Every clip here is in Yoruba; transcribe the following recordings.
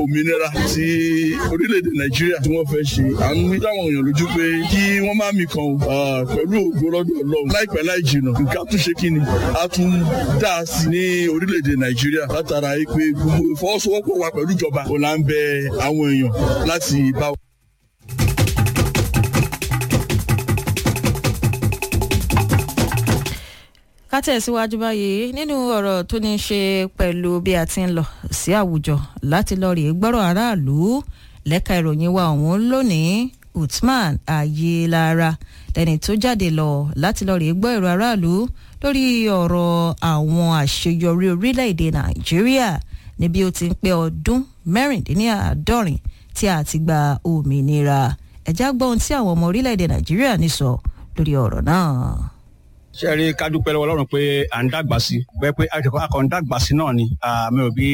òmìnira tí orílẹ̀-èdè nàìjíríà tí wọ́n fẹ́ ṣe à ń mú táwọn èèyàn lójú pé kí wọ́n má mi kan pẹ̀lú ògo lọ́dọ̀ ọlọ́run láìpẹ́ láì jìnnà nǹkan tún ṣe kí ni a tún dá a sí ní orílẹ̀-èdè nàìjíríà látara pé gbogbo ìfọwọ́sowọ́pọ̀ wa pẹ̀lú ìjọba kò là ń bẹ àwọn èèyàn láti bá wa. ká tẹ̀síwájú báyìí nínú ọ̀rọ̀ tó ní í ṣe pẹ̀lú bí a ti ń lọ sí àwùjọ láti lọ rèé gbọ́rọ̀ aráàlú lẹ́ka ìròyìn wa ọ̀hún lónìí Uthman Ayelara lẹ́ni tó jáde lọ láti lọ rèé gbọ́ èrò aráàlú lórí ọ̀rọ̀ àwọn àṣeyọrí orílẹ̀-èdè Nàìjíríà níbi ó ti ń pé ọdún mẹ́rìndínláàádọ́rin tí a ti gba òmìnira ẹ̀já gbọ́ ohun tí àwọn ọmọ orílẹ̀-èdè Nàìjíríà ní sọ lórí ọ̀rọ̀ náà ṣe rí ká dúpẹ́ lọ́wọ́ ọlọ́run pé à ń dàgbà sí bẹ́ẹ̀ pé akẹ́kọ̀ọ́ akọ̀ ń dàgbà sí náà ni mi ò bí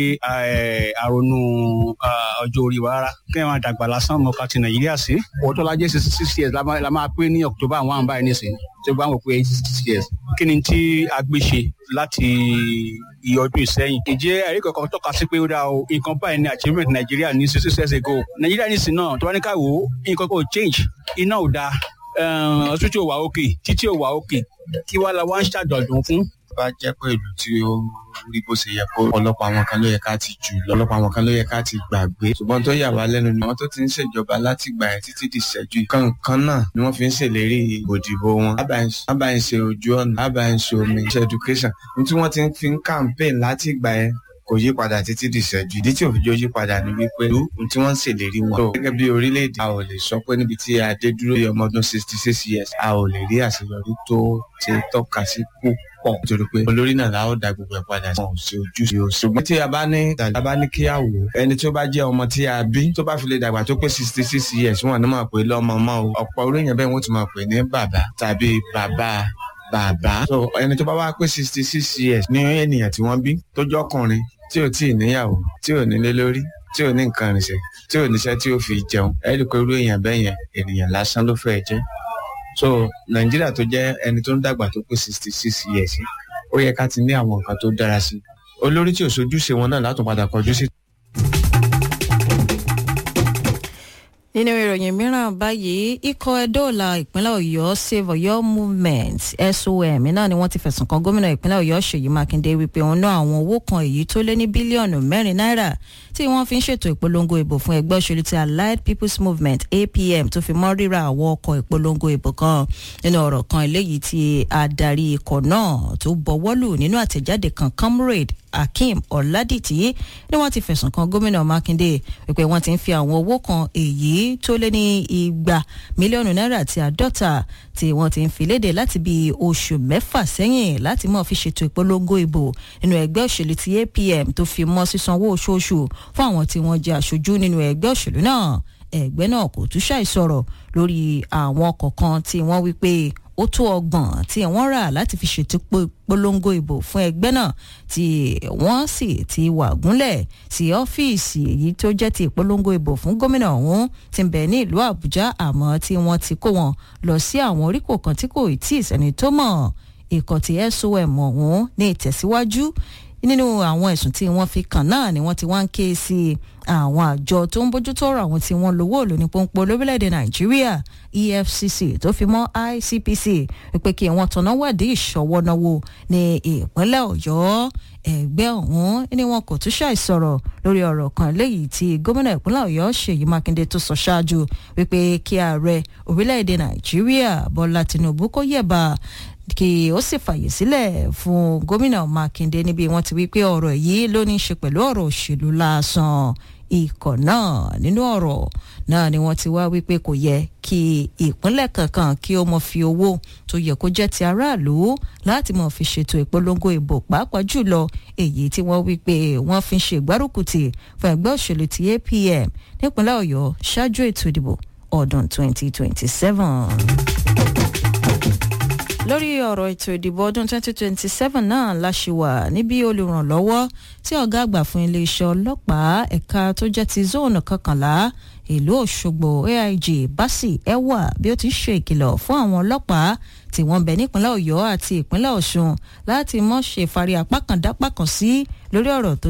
àrònú ọjọ́ orí wa rárá kí wọ́n dàgbà lásán mọ́ká ti nàìjíríà sí òótọ́ lajẹ́ sixty six years la máa pé ní october one báyìí nísìnyí tí ó bá ń wò pé sixty six years kí ni tí a gbé ṣe láti iye ọdún ìsẹ́yìn. ìjẹ́ ẹ̀rí kankan tọ́ka sí pé ó dáa o nǹkan báyìí ni achievement nàìjíríà ní sixty six years ago nàìjíríà nísìn náà tó bá ní ká wò ó nǹkan kò change iná ò dáa ọtútù ò wà òkè títí ò wà òkè kí wàá la wá ń ṣàjọ̀dún fún. bá jẹ́ pé ìlú tí ó rí bó ṣe yẹ kó ọ̀pọ̀lọpọ̀ àwọn kan ló yẹ ká ti jù lọ ọ̀pọ̀lọpọ̀ àwọn kan ló yẹ ká ti gbàgbé ṣùgbọ́n tó yà wá lẹ́nu ni àwọn tó ti ń ṣèjọba láti gbà ẹ̀ títí di ìṣẹ́jú kankan náà ni wọ́n fi ń ṣèlérí òdìbò wọn ábà ń ṣe ojú ọ̀nà ábà ń ṣe omi ṣe education ní tí wọ́n ti fi ń campaign láti gbà ẹ̀ kò yí padà títí di ìṣẹ́jú ìdí tí òfin jọ yí padà ni wípé ìlú tí wọ́n ń ṣèlérí wọn. gẹ́gẹ́ bí orílẹ̀-èdè a ò lè sọ pé níbi tí a dé dúró yẹ ọmọ ọdún sixty six years a ò lè rí àṣeyọrí tó ti tọ́ka sí púpọ̀ nítorí pé olórí náà la ó da gbogbo ẹ̀ padà sí wọn ò sí ojúṣe o. ṣùgbọ́n tí a bá ní a bá ní kí a wò ẹni tó bá jẹ́ ọmọ tí a bí tó bá fi lè dàgbà tó pé sixty six years wọn ní máa pè lọ́mọ mọ́ o ọ̀pọ̀ orí yẹn bẹ́ẹ̀ wọ́n ti máa pè ní bàbá tàbí bàbá bàbá. so ẹni tó bá wá pé sixty six years ní ènìyàn tí wọ́n bí tó jọ́kùnrin tí ò tí ì níyàwó tí ò nílé lórí tí ò ní nǹkan rìnṣẹ́ tí ò níṣẹ́ tí ó fi jẹun ẹ rí i pé irú èèyàn bẹ́ẹ̀ yẹn ènìyàn lásán ló fẹ́ jẹ́ so nàìjíríà tó jẹ́ ẹni tó ń dàgbà tó pé sixty six years ó yẹ ká ti ní àwọn nǹkan tó dára sí olórí tí ò sojúṣe wọn náà látún padà kọjú sí. nínú ìròyìn mìíràn báyìí ikọ̀ ẹ̀dọ́ọ̀la ìpínlẹ̀ ọ̀yọ́ save ọ̀yọ́ movement som náà ni wọ́n ti fẹ̀sùn kan gómìnà ìpínlẹ̀ ọ̀yọ́ ṣèyí mákindé wípé òun ná àwọn owó kan èyí tó lé ní bílíọ̀nù mẹ́rin náírà tí wọ́n fi ń ṣètò ìpolongo ìbò fún ẹgbẹ́ òṣèlú ti allied people's movement apm tó fi mọ́ ríra àwọn ọkọ̀ ìpolongo ìbò kan nínú ọ̀rọ̀ kan eléyìí tí adarí ikọ̀ náà tó bọ̀wọ́lù nínú àtẹ̀jáde kan comrade akeem ọ̀làdìtì ni wọ́n ti fẹ̀sùn kan gómìnà mákindé wípé wọ́n ti ń fi àwọn owó kan èyí tó lé ní igba mílíọ̀nù náírà àti àádọ́ta tí wọ́n ti ń fi léde láti bí oṣù mẹ́fà sẹ́yìn láti mọ̀ fi ṣètò ìpolongo ìbò nínú ẹgbẹ́ òṣèlú ti apm tó fi mọ́ sísanwó oṣooṣù fún àwọn tí wọ́n jẹ́ aṣojú nínú ẹgbẹ́ òṣèlú náà ẹgbẹ́ náà kò tún ṣàìsọ̀rọ̀ lórí àwọn ọkọ̀ kan tí wọ́n wí pé ó tó ọgbọ̀n tí wọ́n rà láti fi ṣètò polongo ìbò fún ẹgbẹ́ náà tí wọ́n sì ti wà gúnlẹ̀ sí ọ́fíìsì èyí tó jẹ́ ti ìpolongo ìbò fún gómìnà ọ̀hún ti ń bẹ ní ìlú àbújá àmọ́ tí wọ́n ti kó wọn lọ sí àwọn oríkò kan tí kò tí ì sẹ́ni tó mọ̀ ikọ̀ ti som ọ̀hún ní ìtẹ̀síwájú nínú àwọn ẹ̀sùn tí wọ́n fi kàn náà ni wọ́n ti wá ń ké sí àwọn àjọ tó ń bójútó ọ̀rọ̀ àwọn tí wọ́n lówó òlò ní pọ́npọ́n lórílẹ̀‐èdè nàìjíríà efcc tó fi mọ́ icpc wípé kí wọ́n tanná wádìí ìṣọwọ́náwó ní ìpínlẹ̀ ọ̀yọ́ ẹgbẹ́ ọ̀hún ni wọn kò tún ṣàìsọ̀rọ̀ lórí ọ̀rọ̀ kan léyìí tí gómìnà ìpínlẹ̀ ọ̀yọ́ ṣèyí mákindé tó sọ ṣáájú wípé kí ààrẹ orílẹ̀‐èdè nàìjíríà bọ́lá tinubu kó yẹ̀bà kí ó sì fàyè sílẹ̀ fún gómìnà mákindé níbi wọ́n ti wí pé ọ̀rọ̀ yìí ló ní í ṣe pẹ̀lú ọ̀rọ̀ òṣèlú lásán ikọ̀ náà nínú ọ̀rọ̀ náà ni wọ́n ti wá wípé kò yẹ kí ìpínlẹ̀ kankan kí ó mọ̀ fi owó tó yẹ kó jẹ́ ti aráàlú láti mọ̀ fi ṣètò ìpolongo ìbò pàápàá jùlọ èyí tí wọ́n wípé wọ́n fi ń ṣe ìgbárùkùtì fún ẹgbẹ́ òṣèlú ti apm nípínlẹ̀ ọ̀yọ́ ṣáájú ètò ìdìbò ọdún 2027 lórí ọ̀rọ̀ ètò ìdìbò ọdún 2027 náà la ṣì wà níbi olùrànlọ́wọ́ tí ọ̀gá àgbà fún iléeṣẹ́ ọlọ́pàá ẹ̀ka tó jẹ́ ti zóònù kọkànlá ìlú òṣogbo aig basi ewa bí ó ti ṣe ìkìlọ̀ fún àwọn ọlọ́pàá tí wọ́n bẹ nípínlẹ̀ ọ̀yọ́ àti ìpínlẹ̀ ọ̀ṣun láti mọ̀ ṣe fari apá kan dápá kan sí lórí ọ̀rọ̀ tó